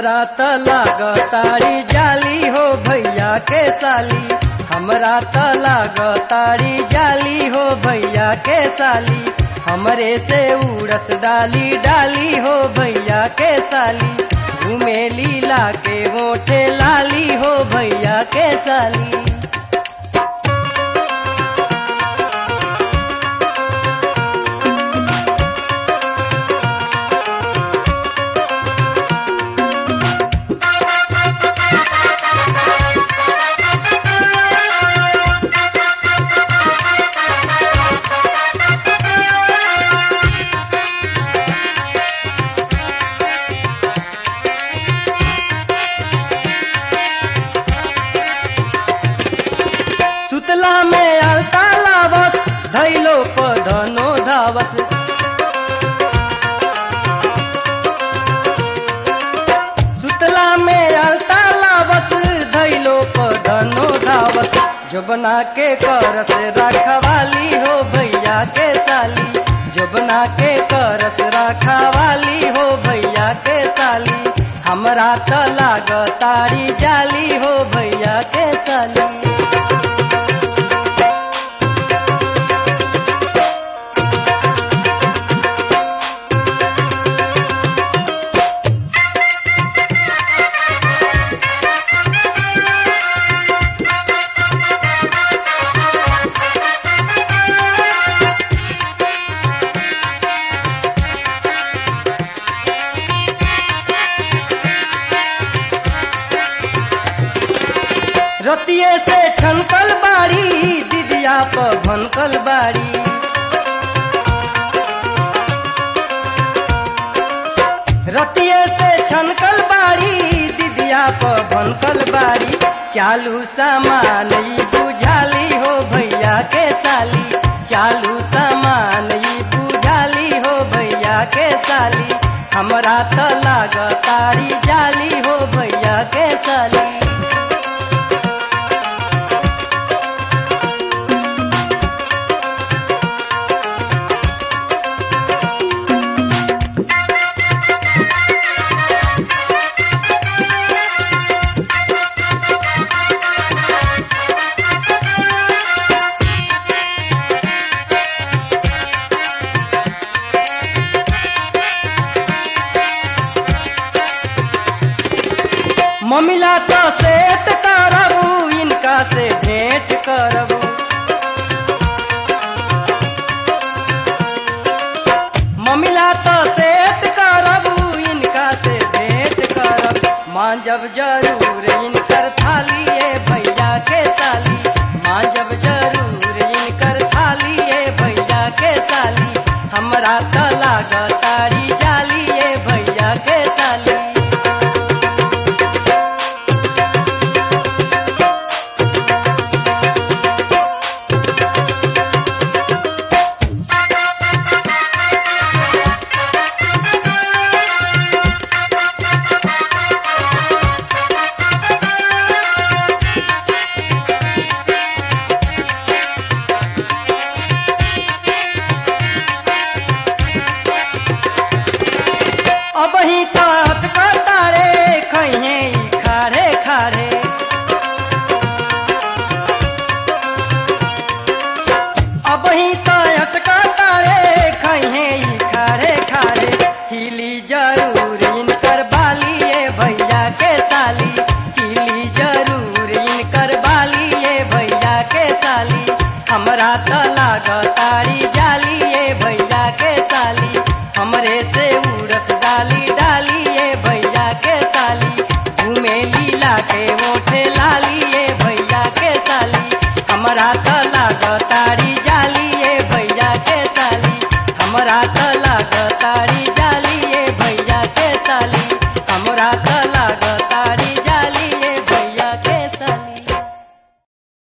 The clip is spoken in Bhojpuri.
हमरा त लागतारी जाली हो भैया के साली हमरा त लागतारी जाली हो भैया के साली हमरे से उड़त डाली डाली हो भैया के साली घूमे लीला के मोठे लाली हो भैया के साली सुतला में अलता लावत धैलो पधनो धावत सुतला में अलता लावत धैलो पधनो धावत जबना के करस रखवाली हो भैया के साली जबना के करस रखवाली हो भैया के साली हमरा त लागतारी जाली हो भैया के साली रतिये से छनकल बाड़ी दिदिया प भनकल बाड़ी रतिये से छनकल बाड़ी दिदिया प भनकल बाड़ी चालू सामान ई बुझाली हो भैया के साली चालू सामान ई बुझाली हो भैया के साली हमरा त लागतारी जाली हो भैया के साली ममिला तो सेट करबू इनका से भेंट करबू ममिला तो सेट करबू इनका से भेंट करब मांजब जरूर इनकर थाली ए भैया के साली मांजब जरूर इनकर थाली ए भैया के साली हमरा त लागतारी जाली ए भैया के साली अब ही तात कतारे खैहे ई खारे खारे अब ही तात कतारे खैहे ई खारे खारे हिली जरूर इनकर बाली ए भैया के साली हिली जरूर इनकर बाली ए भैया के साली हमरा त लागतारी जाली ए भैया के साली हमरे से उड़त डाली डाली ए भैया के साली घूमे लीला के मोठे लाली ए भैया के साली हमरा त लागतारी जाली ए भैया के साली हमरा त लागतारी जाली ए भैया के साली हमरा त